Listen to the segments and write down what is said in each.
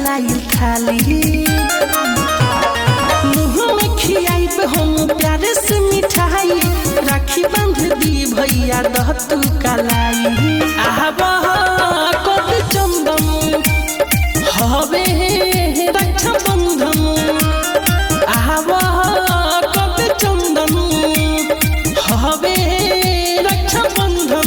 लाइल थाली मुँह में खियाइब हम प्यारे से मिठाई राखी बांध दी भैया दह तू कलाई आबा कद चंदन हवे रक्षा बंधन आबा कद चंदन हवे रक्षा बंधन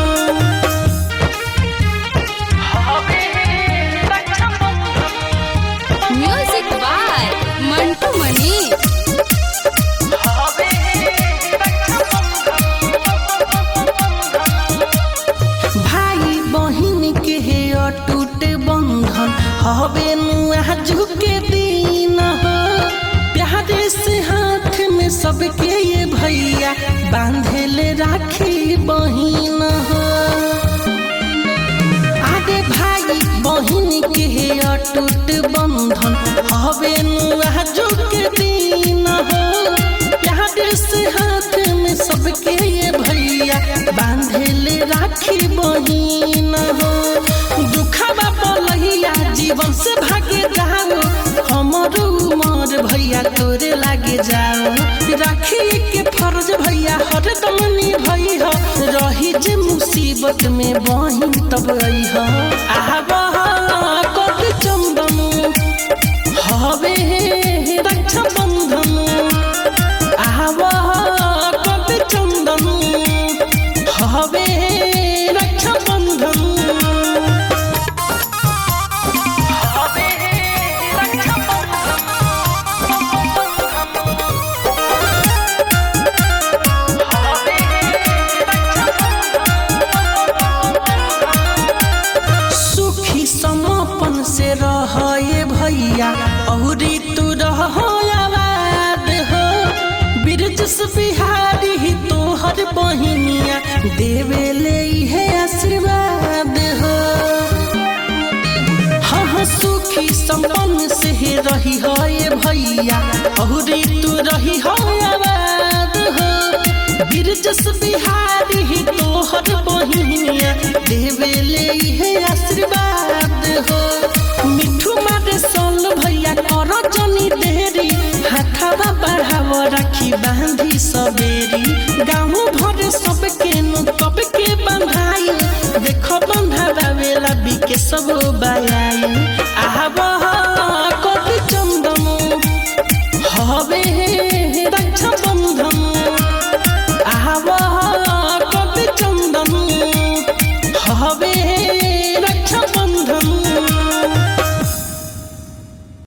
म्यूजिक बाय मंटू मनी भाई बहिन के हे अटूट बंधन हवे नुआ झुके दिन हो प्यारे से हाथ में सबके ये भैया बांधेले राखी बहिन हो आगे भाई बहिन के हे अटूट बंधन हवे नुआ झुके दिन हो प्यारे से हाथ में सबके ये भैया बांधेले राखी बहिन हो दुखबा पलहिया जीवन से भागे जाओ हमरो उमर भैया तोरे लागे जाओ राखी के फर्ज भैया हरदम निभई हो रही जे मुसीबत में बहिन तब आई हो आबा कद चंदन हवे रक्षा बंधन आवा कद चंदन हवे रक्षा बंधन हवे रक्षा सुखी समापन से रहे भैया औरी तू रहो आबाद हो बिरजस बिहारी ही तोहर बहिनिया देवे ले है आशीर्वाद हो हाँ हाँ सुखी संपन्न से ही रही हो ये भैया औरी तू रही हो आबाद हो बिरजस बिहारी